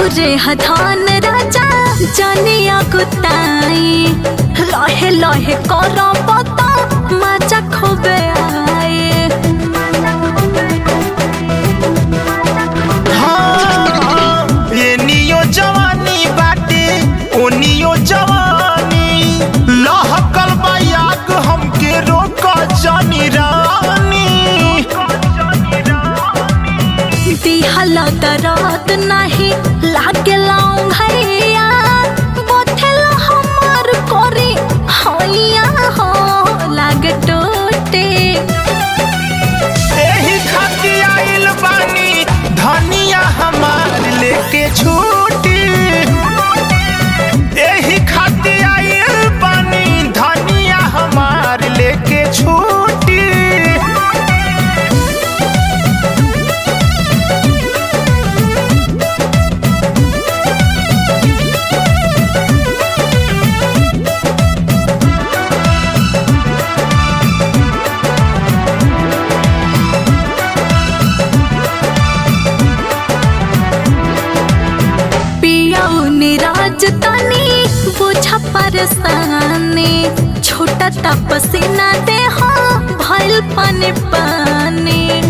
रौरे हथान राजा जनिया कुताई लहे लहे कर पता मजा खूबे आए हाँ, एनियो जवानी बाटे ओनियो जवानी लहकल बा आग हमके रोक जानी रानी दिहला दरात नहीं लागेला भैया बोथेला हमार कोरी हैया हो लागे टोटे एही खातिर आइल बानी धनिया हमार लेके छूटी एही खातिर आइल बानी धनिया हमार लेके छूटी पियाऊ निराज तनी बुझा परसानी छोटा तपसीना दे हो भइल पानी पानी